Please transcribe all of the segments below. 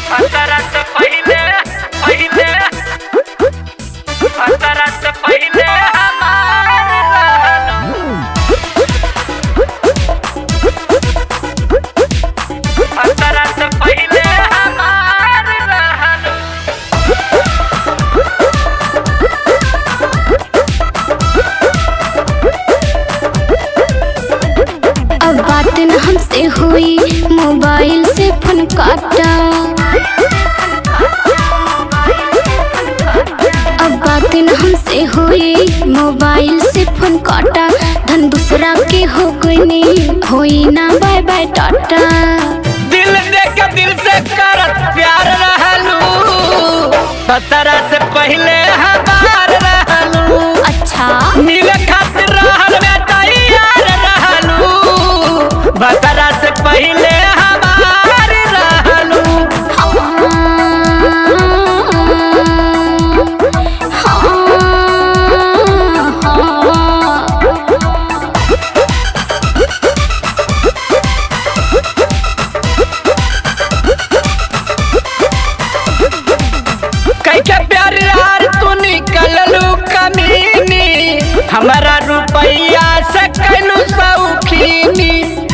अंतरात पहिले पहिले अंतरात पहिले हमार अंतरात पहिले हमार रहल अब बात न हमसे हुई मोबाइल से फोन काटा अब बात न हमसे हुई मोबाइल से फोन काटा धन दूसरा के हो गई नहीं होई ना बाय बाय टाटा दिल दे के दिल से करत प्यार रहलू सतरा से पहले हमार रहलू अच्छा मिले खातिर रहल में तैयार रहलू बतरा से पहले हमार रहलू कैके प्यार यार तू निकललू कमीनी हमारा रुपैया से कैलू सौखीनी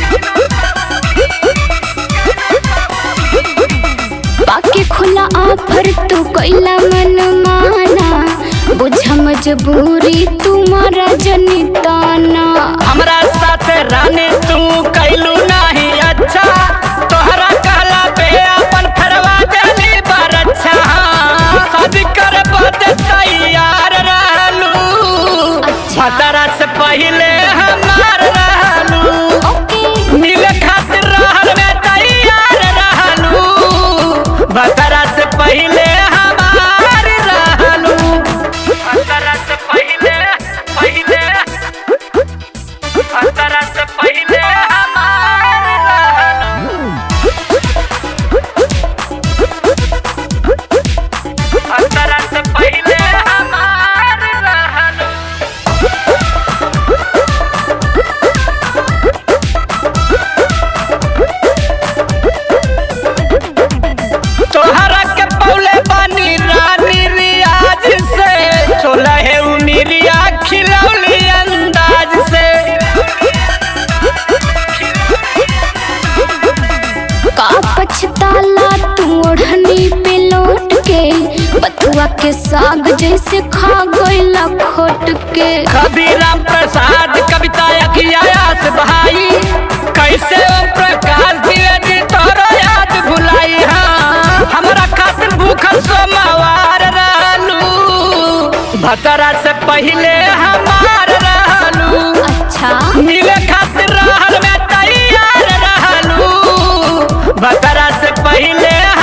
बाकी खुला ऑफर तू कैला मन माना बुझ मजबूरी तुम्हारा जनिताना हमरा साथ रानी तू कैलू नहीं अच्छा तोहरा कहला पे अपन फरवा देली बरच्छा शादी कर बदे तैयार रहलू अच्छा। भतरा से पहले हमार रहलू ओके मिले खातिर रहल में तैयार रहलू भतरा से पहले हमार रहलू भतरा से पहले पहले भतरा से पहले हमार रहलू भतरा से पहले हमार रहलू तोहरा के पौले बानी रानी रियाज से छोला है उमिरिया खिलौली अंदाज से का पछताला तू ओढ़नी पे लौट के बथुआ के साग जैसे खा गईला खोट के कभी राम प्रसाद कविता अखियास भाई कैसे ओम प्रकाश द्विवेदी तोरो याद भुलाई हाँ हमरा खातिर भूखल सोमवार रहलू भतरा से पहले हमार रहलू अच्छा मिले खातिर रहल में तैयार रहलू बतरा से पहले